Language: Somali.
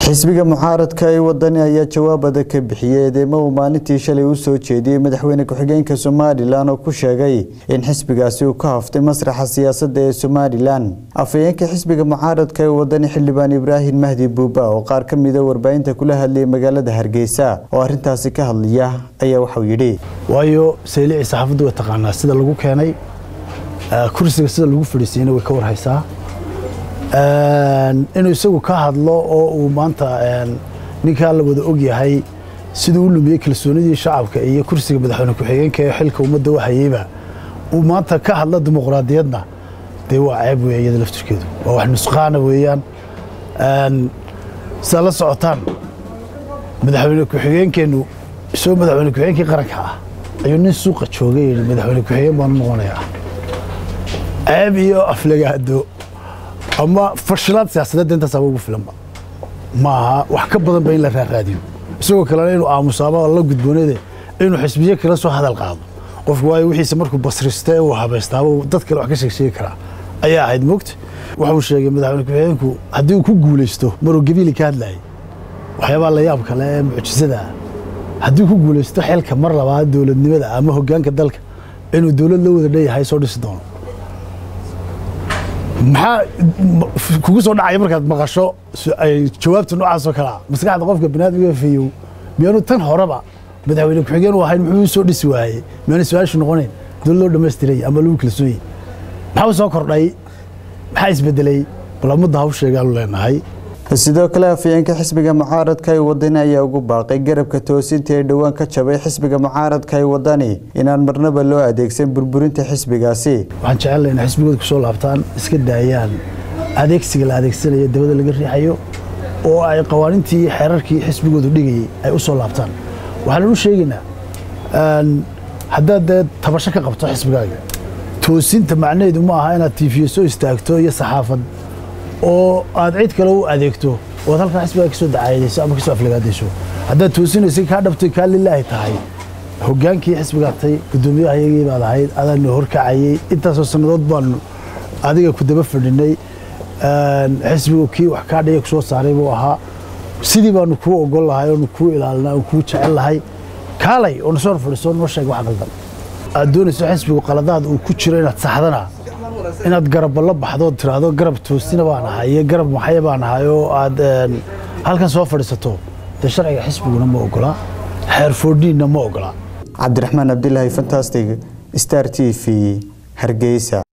xisbiga mucaaradka ee wadani ayaa jawaab adag ka bixiyey eedeymo uu maalintii shalay u soo jeediyey madaxweyne ku-xigeenka somalilan oo ku sheegay in xisbigaasi uu ka haftay masraxa siyaasadda ee somalilan afhayeenka xisbiga mucaaradka ee wadani xildhibaan ibraahim mahdi buuba oo qaar ka mida warbaahinta kula hadlayay magaalada hargeysa oo arintaasi ka hadlaya ayaa waxauu yidhi waayo saylicii saxaafaddu way taqaanaa sida lagu keenay kursiga sida lagu fadhiisiiyeyna way ka warhaysaa inuu isagu ka hadlo oo uu maanta ninkaa la wada og yahay siduu u lumiyey kalsoonidii shacabka iyo kursiga madaxweyne ku-xigeenka ee xilka ummadda u hayeyba uu maanta ka hadlo dimuqraadiyadna dee waa ceeb weeye iyada laftirkeedu waa wax nusqaana weeyaan sidaad la socotaan madaxweyne ku-xigeenkeennu isagoo madaxweyne ku-xigeenkii qaranka ah ayuu nin suuqa joogay yidhi madaxweyne ku-xigeen baanu noqonayaa ceeb iyo aflagaado ama fashilaad siyaasadeedda intaasaaba ugu filanba ma aha wax ka badan ba in la raaqaadiyo isagoo kalena inuu aamusaaba la gudbooneede inuu xisbiye kala soo hadal qaado qofku waayo wixiise markuu basrista ee uu habaystaaba dad kale wax ka sheegsheegi karaa ayaa ahayd mogta wuxuu sheegay madaxweyne ku-xigeenku haddii uu ku guulaysto maruu gabiili ka hadlayay waxyaabaa la yaab kale ee mucjisada ah haddii ku guulaysto xilka mar labaad dowladnimada ama hoggaanka dalka inuu dowlad la wada dheeyahay soo dhisi doono maxaa kugu soo dhacaya markaad maqasho jawaabta noocaasoo kalea maskaxda qofka banaadmiga fayow miyaanu tan horeba madaxweyne ku-xigeen u ahayn muxuu soo dhisi waayey miyaanu su-aashu noqonayn dowlad loo dhammaystiray ama lagu kalsooyey maxaa u soo kordhay maxaa isbedelay bal ummadda haw sheegaanu leenahay sidoo kale afhayeenka xisbiga mucaaradka ee wadani ayaa ugu baaqay garabka toosinta ee dhowaan ka jabay xisbiga mucaaradka ee wadani inaan marnaba loo adeegsan burburinta xisbigaasi waxaan jecellay inay xisbigooda ku soo laabtaan iska daayaan adeegsiga la adeegsanayo dabada laga riixayo oo ay qawaaniintii iyo xeerarkii xisbigoodu dhigayay ay u soo laabtaan waxaan u sheegaynaa haddaad dee tabasho ka qabto xisbigaaga toosinta macnaheedu ma aha inaad tiifiyo soo istaagto iyo saxaafad oo aad cid kale u adeegto ood halkaa xisbigaa ka soo dacaayadayso ama ka soo aflagaadayso haddaad toosinaysay kaa dhabtay kaa lilaahi tahay hoggaankii xisbigaatay guddoomiyaha iyagii baad ahayd adaanu horkacayey intaasoo sannadood baanu adiga ku daba fadhinay xisbigu kii wax kaa dhaya ku soo saaray buu ahaa sidii baanu kuu ogol lahay oonu kuu ilaalina oon kuu jecel lahay kaalay oo nasoo hor fadhiso noo sheeg wax qaldan aad doonayso xisbigu qaladaad uu ku jiro inaad saxdana inaad garabba la baxdood tiraahdo garab toosina baan ahay iyo garab maxaya baan ahay oo aad halkan soo fadhiisato dee sharciga xisbiguna ma ogola xeer foodhiinna ma ogola cabdiraxmaan cabdilaahi fantastic star t v hargeysa